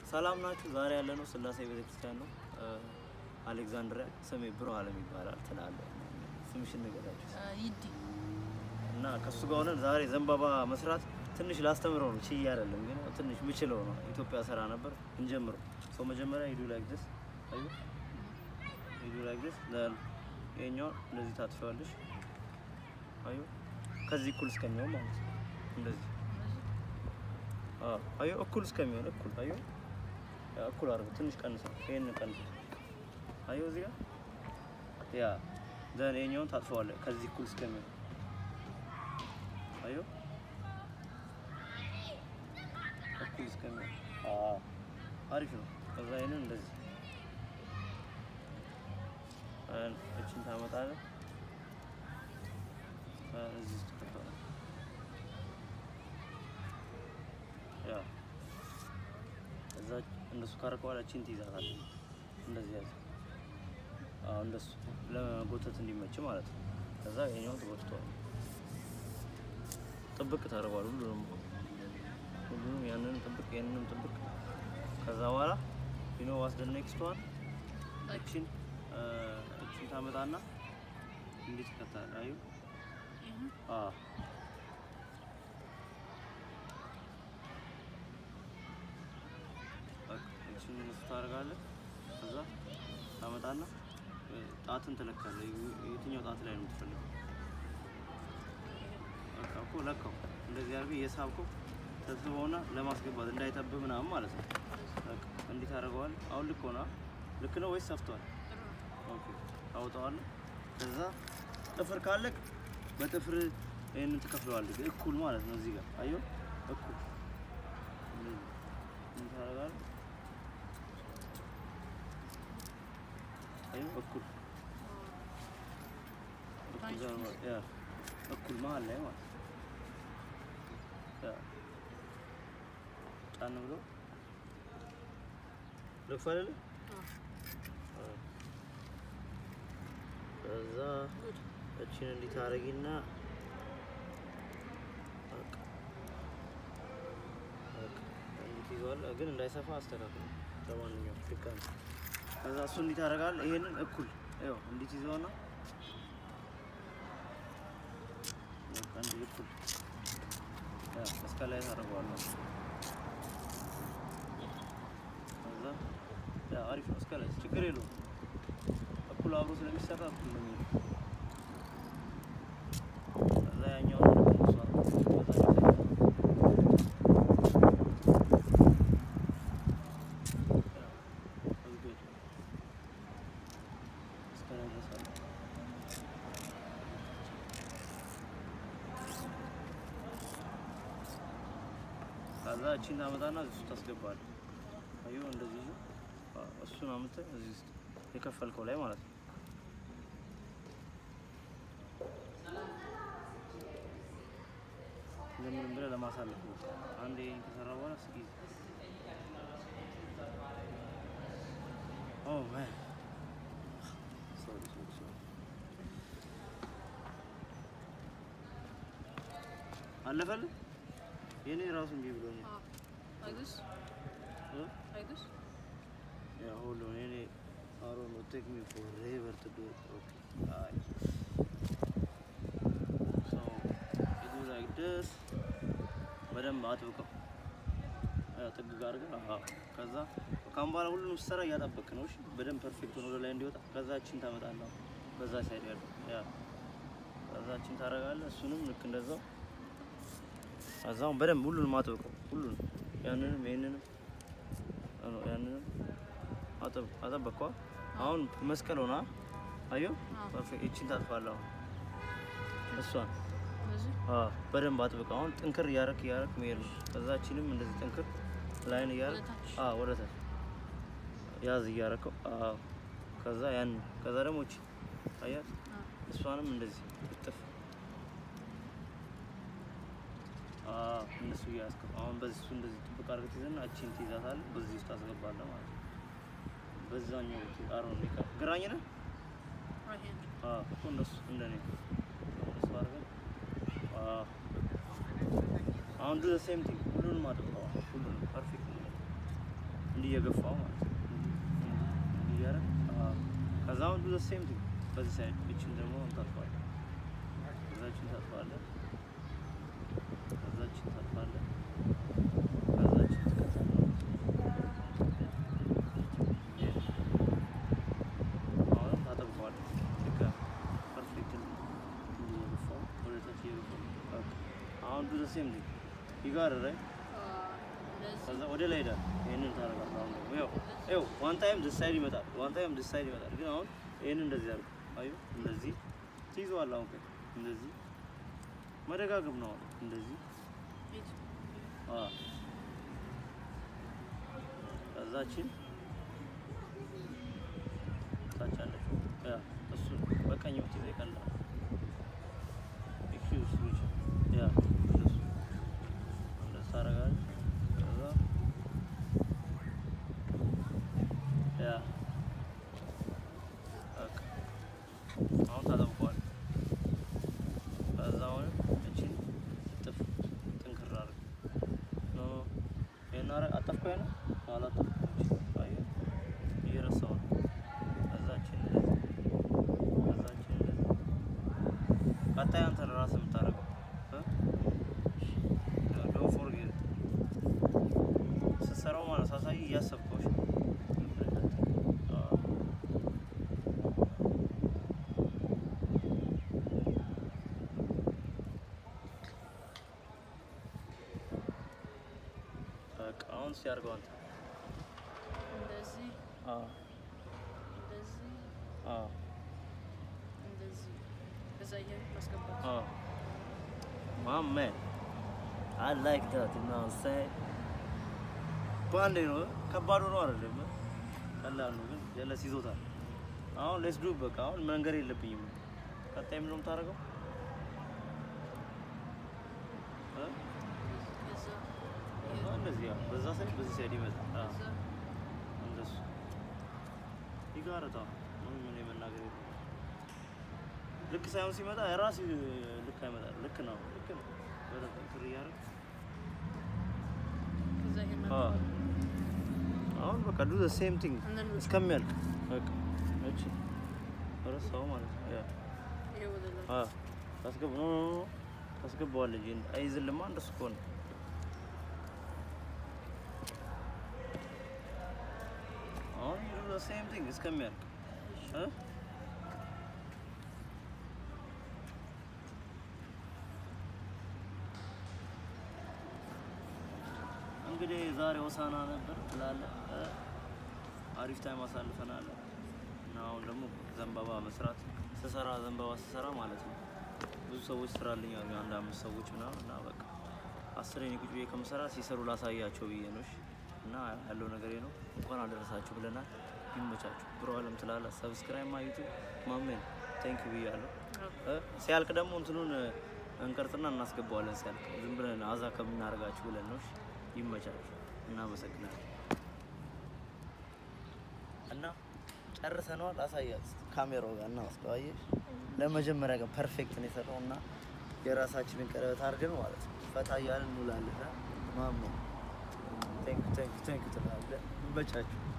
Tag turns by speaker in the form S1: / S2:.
S1: ሰላም ናችሁ? ዛሬ ያለነው ስላሴ ቤተክርስቲያን ነው። አሌክዛንድሪያ ስሜ ብሮ አለም ይባላል ትላለህ። ስምሽን ንገራችሁ
S2: ይዲ
S1: እና ከሱ ጋር ሆነን ዛሬ ዘንባባ መስራት ትንሽ ላስተምረው ነው ችዬ አይደለም ግን ያው ትንሽ ምችለው ነው። ኢትዮጵያ ስራ ነበር እንጀምረው። ሰው መጀመሪያ ሂዱ ላይክ ዲስ አዩ ሂዱ ላይክ ዲስ ለል ይሄኛው እንደዚህ ታጥፊዋለሽ። አዩ ከዚህ እኩል እስከሚሆን ማለት ነው። እንደዚህ አዎ አዩ እኩል እስከሚሆን እኩል አዩ ያ እኩል አድርገው ትንሽ ቀንሰው ይሄን ቀንሰው አዩ እዚህ ጋር ያ ዘን ይሄኛውን ታጥፈዋለህ ከዚህ እኩል እስከሚሆን አዩ እኩል እስከሚሆን አዎ አሪፍ ነው። ከዛ ይሄንን እንደዚህ አን እቺን ታመጣለህ አን እዚህ ውስጥ ትከተዋለህ። ያ እዛ እንደሱ ካረከ በኋላ እቺን ትይዛታለህ። እንደዚህ ያዝ። አዎ እንደሱ ለመጎተት እንዲመች ማለት ነው። ከዛ ይሄኛውን ትጎትተዋለህ። ጥብቅ ታደርገዋለህ ሁሉንም ሁሉንም ያንንም ጥብቅ ያንንም ጥብቅ ከዛ በኋላ ዩ ኖ ዋስ ዘ ኔክስት ዋን እቺን እቺን ታመጣና እንዴት ይከታል አዩ አ እቺን እሱ ታደርጋለህ ከዛ ታመጣና ጣትን ትለካለህ የትኛው ጣት ላይ ነው የምትፈልገው በቃ እኮ ለካው እንደዚህ አድርገህ እየሳብከው ተስበውና ለማስገባት እንዳይጠብ ምናምን ማለት ነው። በቃ እንዲህ ታደርገዋለህ። አሁን ልክ ሆና ልክ ነው ወይስ ሰፍቷል? ኦኬ ታውጣዋለህ። ከዛ ጥፍር ካለክ በጥፍር ይሄንን ትከፍለዋለህ እኩል ማለት ነው። እዚህ ጋር አየሁ እኩል እንደዚህ እንዲህ ታደርጋለህ። አየሁ እኩል እኩል ጋር ማለት ያ እኩል መሀል ላይ ማለት ነው። ያ ጫን ብሎ ልክፈልልህ። ከዛ እችን እንዲህ ታደርጊና በቃ በቃ እንዲህ ትይዘዋለህ፣ ግን እንዳይሰፋ አስተካክል። ለማንኛውም ድጋሚ ከዛ እሱ እንዲህ ታደርጋለህ። ይሄንን እኩል ይኸው እንዲህ ትይዘዋና በቃ እንዲህ እኩል ያ እስከ ላይ ታደርገዋለህ። ከዛ ያ አሪፍ ነው። እስከ ላይ ችግር የለውም። እኩል አብሮ ስለሚሰራ እኩል ነው የሚሆነው። ከዛ ያኛውን ደግሞ እሷ በዛ ይዘጋል። ያ that's good። እስከ ላይ ድረስ አለ። ከዛ እቺን ታመጣና እዚህ ውስጥ ታስገባለህ። አየሁ እንደዚህ ይዞ አዎ፣ እሱን አምጥተህ እዚህ ውስጥ የከፈልከው ላይ ማለት ነው። እንደምንም ብለህ ለማሳለፍ ነው። አንዴ ይሄን ከሰራ በኋላ ስኪዝ ኦ ማን ሶሪ ሶሪ ሶሪ አለፈልህ የኔ ራሱ እንዲህ ብሎኛል።
S2: አይጉስ
S1: እ?
S2: አይጉስ
S1: Yeah, hold on. Any, I don't know. Take me forever to do it. Okay. Alright. So you do like this. በደንብ አጥብቀው ያው ጥግ ጋር ግን አዎ። ከዛ ካሁን በኋላ ሁሉንም ስትሰራ እያጠበቅ ነው። እሺ በደንብ ፐርፌክት ሆኖ ወደ ላይ እንዲወጣ ከዛችን ታመጣለህ። በዛ ሳይድ ያለው ያ ከዛችን ታደርጋለህ። እሱንም ልክ እንደዛው ከዛውን በደንብ ሁሉንም አጥብቀው ሁሉንም ያንንም ይሄንንም አዎ፣ ያንንም አጠብ አጠበቅኳ። አሁን መስቀል ሆና አየሁ።
S2: አዎ።
S1: ፐርፌክት እቺን ታጥፋለህ። አሁን እሷን
S2: በዚህ
S1: አዎ፣ በደንብ አጥብቀው። አሁን ጥንክር እያረክ እያረክ መሄድ ነው። ከዛችንም እንደዚህ ጥንክር ላይን እያረክ
S2: ወደ ታች።
S1: አዎ፣ ወደ ታች ያዝ እያረከው። አዎ፣ ከዛ ያን ከዛ ደግሞ እቺ አያት
S2: አዎ።
S1: እሷንም እንደዚህ እጥፍ አዎ፣ እንደሱ እያያዝከው አሁን በዚህ እሱ እንደዚህ ጥብቅ አድርገህ ትይዝና እቺን ትይዛታለህ። በዚህ ውስጥ ታስገባለህ ማለት ነው። በዛኛው አሮን ግራኝ ነህ
S2: right hand
S1: አዎ፣ እኮ እንደሱ እንደኔ እንደሱ አድርገን አዎ። አሁን ዱ ሴም ቲንግ ሁሉንም አድርገው ሁሉንም ፐርፌክት ነው። እንዲህ እየገፋው ማለት ነው። እንዲህ እያደረግ አዎ። ከዛ አሁን ዱ ዘ ሴም ቲንግ በዚህ ሳይድ እችን ደግሞ እንታጥፋለን። ከዛችን ታጥፋለን። ከዛችን ታጥፋለን። ከዛችን ትከታለን። አሁንም ታጠብቀዋለህ። ልክ ፐርፌክት እየገፋው ወደታች እየገፋው በቃ አሁን ዱ ዘ ሴም ቲንግ ይጋር ራይት
S2: Uh, እንደዚህ
S1: ከዛ ወደ ላይ ሄዳል። ይሄንን ታደርጋለህ። አሁን ደግሞ ያው ያው ዋን ታይም ዲስ ሳይድ ይመጣል፣ ዋን ታይም ዲስ ሳይድ ይመጣል። ግን አሁን ይሄንን እንደዚህ አድርገው አዩ፣ እንደዚህ ትይዘዋለህ። አሁን ቆይ እንደዚህ መደጋገም ነው። አሁን እንደዚህ
S2: ሂድ።
S1: አ ከዛችን ታች አለች። ያ እሱ በቀኝ ብትይዘው ይቀላል። ኤክስኪውዝ ዊች ያ እንደሱ እንደሱ ታደርጋለህ። ከዛ ያ በቃ አሁን ታጠብቀዋለህ። ከዛ አሁንም እቺን ጥፍ ጥንክር አድርግ ኖ ይሄን አረ አጠፍከው ያለ አላጠፍኩም። እቺ አየህ እየረሳሁ ነው። ከዛችን እንደዚህ ከዛችን እንደዚህ ቀጣይ አንተ ራስህ የምታደርገው ዶንት ፎርጌት ስትሰራው ማለት ሳሳይ እያሰብከው እሺ? አዎ። በቃ አሁን እስኪ አድርገው አንተ።
S2: እንደዚህ
S1: አዎ
S2: እንደዚህ
S1: አዎ
S2: እንደዚህ ከዛ እያልክ ማስገባት
S1: አዎ My man, I like that, you know what I'm saying? በአንዴ ነው ከባድ ሆኖ አይደለም፣ ቀላል ነው ግን ጀለስ ይዞታል። አሁን ሌስ ዱ በቃ አሁን መንገር የለብኝም። ቀጣይ ምንድን ነው የምታደርገው? እ?
S2: ከዛ
S1: አዎ፣ እንደዚህ ያው በዛ ሳይድ በዚህ ሳይድ ይመጣል። አዎ፣
S2: ከዛ
S1: እንደሱ ይጋረጣ ምንም ምን መናገር የለም። ልክ ሳይሆን ሲመጣ የራስ ልክ አይመጣም። ልክ ነው፣ ልክ ነው። በደንብ እንትን እያደረግህ
S2: ከዛ ይሄን
S1: አዎ። አሁን በቃ ዱ ዘ ሴም ቲንግ
S2: And then we-
S1: እስከሚያልቅ በቃ እቺ ረሳው ማለት ነው። ያ
S2: ይሄ ወደ ላይ
S1: አ ታስገባ ኖ ኖ ኖ ታስገባዋለህ እንጂ አይዝልማ እንደሱ ከሆነ አሁን ዱ ዘ ሴም ቲንግ እስከሚያልቅ እ እንግዲህ ዛሬ ሆሳና ነበር ትላለህ እ አሪፍ ታይም አሳልፈናል እና አሁን ደግሞ ዘንባባ መስራት ስሰራ ዘንባባ ስሰራ ማለት ነው ብዙ ሰዎች ስራልኝ አሉ አንድ አምስት ሰዎች ምናምን እና በቃ አስር የኔ ቁጭ ብዬ ከምሰራ ሲሰሩ ላሳያቸው ብዬ ነው እሺ እና ያለው ነገር ነው እንኳን አደረሳችሁ ብለናል ይመቻችሁ ብሮ አለም ትላለህ ሰብስክራይብ ማ ዩቱብ ማሜን ቴንክ ዩ ብያለሁ እ ሲያልቅ ደግሞ እንትኑን እንቀርጽና እናስገባዋለን ሲያልቅ ዝም ብለን አዛ ከምናደርጋችሁ ብለን ነው እሺ ይመቻችሁ እናመሰግናለን እና ጨርሰነዋል። አሳያት ካሜራው ጋር እናወስደው። አየሽ ለመጀመሪያ ቀን ፐርፌክት ነው የሰራው እና የራሳችንን ቀለበት አድርገን ማለት ነው ፈታ እያልን እንውላለን። ማሞ ቴንክ ቴንክ ቴንክ ትላለህ። ይመቻችሁ።